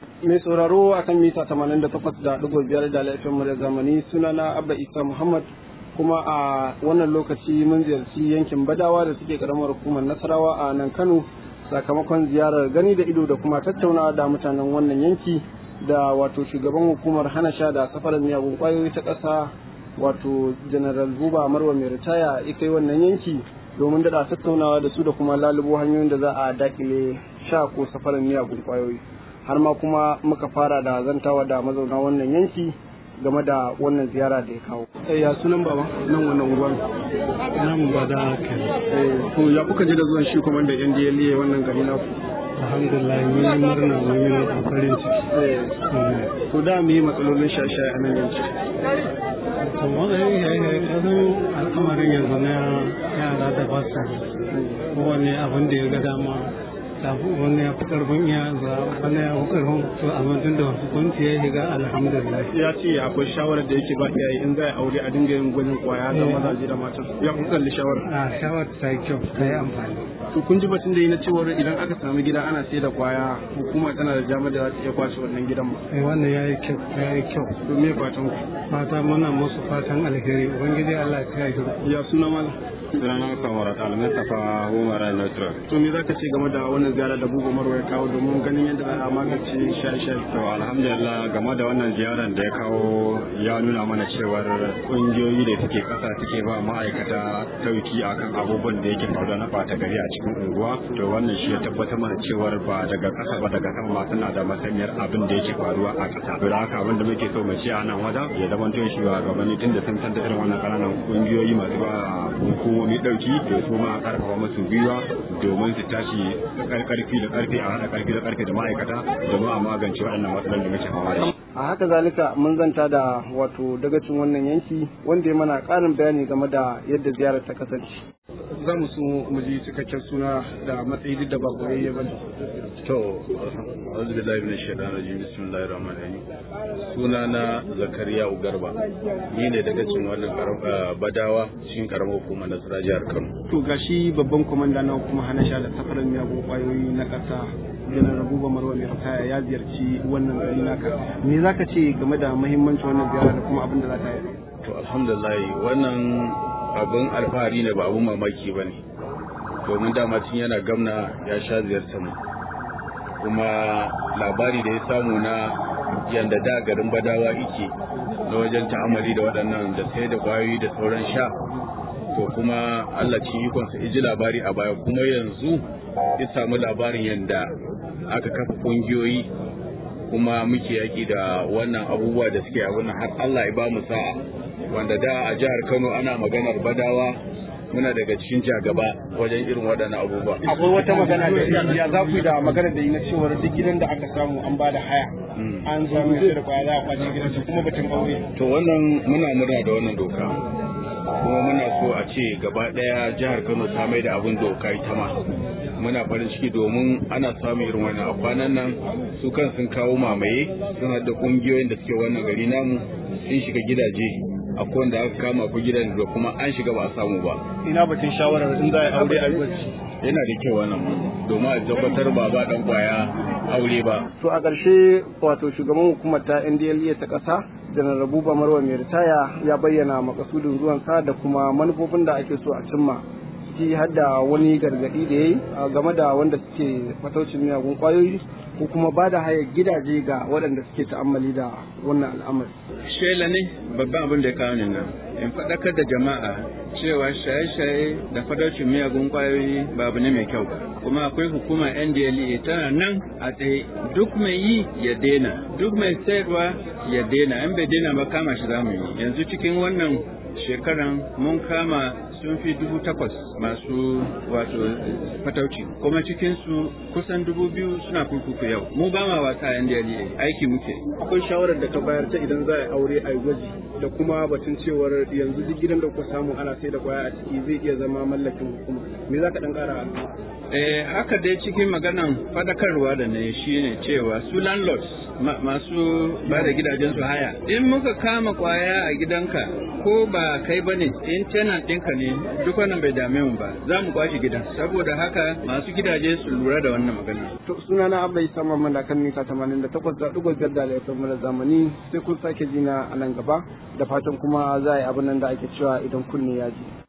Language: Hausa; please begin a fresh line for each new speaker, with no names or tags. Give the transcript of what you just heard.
mai sauraro akan mita 88.5 da laifin mu da zamani sunana abba isa muhammad kuma a wannan lokaci mun ziyarci yankin badawa da suke karamar hukumar nasarawa a nan kano sakamakon ziyarar gani da ido da kuma tattaunawa da mutanen wannan yanki da wato shugaban hukumar hana sha da safarar miyagun kwayoyi ta ƙasa wato general buba marwa mai ritaya ya kai wannan yanki domin daɗa tattaunawa da su da kuma lalubo hanyoyin da za a dakile sha ko safarar miyagun kwayoyi har ma kuma muka fara da zantawa da mazauna wannan yanki game da wannan ziyara da ya kawo. ya sunan baba nan wannan unguwar.
Nan ba da haka.
To ya kuka je da zuwan shi kuma da yan DLA wannan gari na
Alhamdulillah mun yi murna mun yi farin ciki.
To da mu yi matsalolin shaye-shaye a nan yanki.
To wannan kasan al'amarin yanzu na yara da ba sa kowane abin da ya ga dama tafi wani ya fi karfin iya za wani ya fi karfin to amma tun da hukunci ya shiga alhamdulillah
Ya ce akwai shawarar da yake ba iyaye in za a aure a dinga yin gwajin kwaya da mazaje da matan. Ya kun kalli shawarar.
a shawar ta yi kyau ta yi amfani
To kun ji batun da yi na cewar idan aka sami gida ana sai da kwaya hukuma tana da jami'a da za ta iya kwace wannan gidan ba.
eh wannan ya yi kyau ya yi kyau
To me fatan ku?
fata muna musu fatan alheri ubangiji Allah ya yi
Ya suna malam.
sunana kamar almustapha umar nutro
To me za ka ce game da wannan ziyara da Buba Marwa ya kawo domin ganin yadda za a magance shaye-shaye?
to alhamdulillah game da wannan ziyarar da ya kawo ya nuna mana cewar kungiyoyi da suke kasa suke ba ma'aikata tauki akan abubuwan da yake faruwa na bata gari a cikin unguwa to wannan shi ya tabbatar mana cewar ba daga kasa ba daga sama ma suna da masaniyar abin da yake faruwa a kasa to da haka abin da muke so mu ce a nan wajen ya zama to shi wa gabanin tun da sun san da irin wannan kananan kungiyoyi masu ba hukumomi dauki da su ma a karfafa musu gwiwa domin su tashi karfi da karfi a haɗa karfi da karfi da ma'aikata domin a magance waɗannan matsalolin da muke fama da shi
A haka zalika mun zanta da wato dagacin wannan yanki wanda ya mana ƙarin bayani game da yadda ziyarar ta kasance. Za mu so mu ji cikakken suna da matsayi duk da ba koyayye ba ne.
To, auzu billahi minash shaitanir rajim bismillahir rahmanir rahim. Suna na Zakariya Ugarba. Ni ne daga cikin wannan karam- ah, badawa cikin karamar hukumar Nasara jihar Kano.
To gashi babban kwamanda na kuma hana sha da safarar miyagun kwayoyi na ƙasa janar Abuba Marwa mai ritaya ya ziyarci wannan gari naka. Me za ka ce game da muhimmancin wannan ziyara da kuma abin da za ta yi?
To, alhamdulillah wannan abin alfahari ne ba abin mamaki ba ne. Domin dama tun yana gamna ya sha ziyartar mu. Kuma labari da ya samu na yanda da garin badawa ike na wajen ta'amali da waɗannan da sai da kwayoyi da sauran sha to kuma Allah cikin ikonsa iji labari a baya kuma yanzu ya samu labarin yanda aka kafa ƙungiyoyi kuma muke yaƙi da wannan abubuwa da suke abin nan har Allah ya ba mu sa'a wanda da a jihar Kano ana maganar badawa muna daga cikin jagaba wajen irin waɗannan abubuwa
Akwai wata magana da ya za ku yi da magana da yi na cewar duk gidan da aka samu an ba da haya. An zo mai sai da kwaya za a kwace gidan su kuma batun aure.
to wannan muna murna da wannan doka kuma muna so a ce gaba ɗaya jihar Kano ta mai da abin doka ita ma muna farin ciki domin ana samun irin wannan a kwanan nan su kan sun kawo mamaye sun haɗa ƙungiyoyin da suke wannan gari namu sun shiga gidaje akwai wanda aka kama ku gidan da kuma an shiga ba a samu ba
Ina batun shawarar in za a yi aure a yi gwaji.
yana da kyau wannan domin a tabbatar ba ba dan kwaya aure ba
To a ƙarshe wato shugaban hukumar ta NDLEA ta ƙasa janar Rabuba Marwa mai ritaya ya bayyana makasudin zuwansa da kuma manufofin da ake so a cimma ciki har da wani gargaɗi da ya yi game da wanda suke fataucin miyagun ƙwayoyi ko kuma ba da hayar gidaje ga waɗanda suke ta'ammali da wannan al'amari.
shela ne babban abin da ya kawo ni nan in faɗakar da jama'a cewa shaye-shaye da fadaucin miyagun kwayoyi ba abu ne mai kyau ba kuma akwai hukumar ndla tana nan a tsaye duk mai yi ya daina duk mai sayarwa ya daina in bai daina ba kama shi zamu yi yanzu cikin wannan shekaran mun kama sun fi dubu takwas masu wato fatauci kuma cikinsu kusan dubu biyu suna kurkuku yau mu ba ma wasa a ndla aiki muke
Akwai shawarar da ka bayar ta idan za a yi aure a yi gwaji da kuma batun cewar yanzu duk gidan da kuka samu ana sai da kwaya a ciki zai iya zama mallakin hukuma. Me za ka ɗan ƙara
Eh, haka dai cikin maganan fadakarwa da ne shine cewa su landlords
masu ba da gidajen su haya in muka kama kwaya a gidanka ko ba kai bane in tenant ɗinka ne duk wannan bai dame mu ba za mu kwashi gidan saboda haka masu gidaje su lura da wannan magana
to sunana abba isa mamman da kan mita 88.5 da laifin mu zamani sai kun sake jina a nan gaba da fatan kuma za a yi abin nan da ake cewa idan kunne ya ji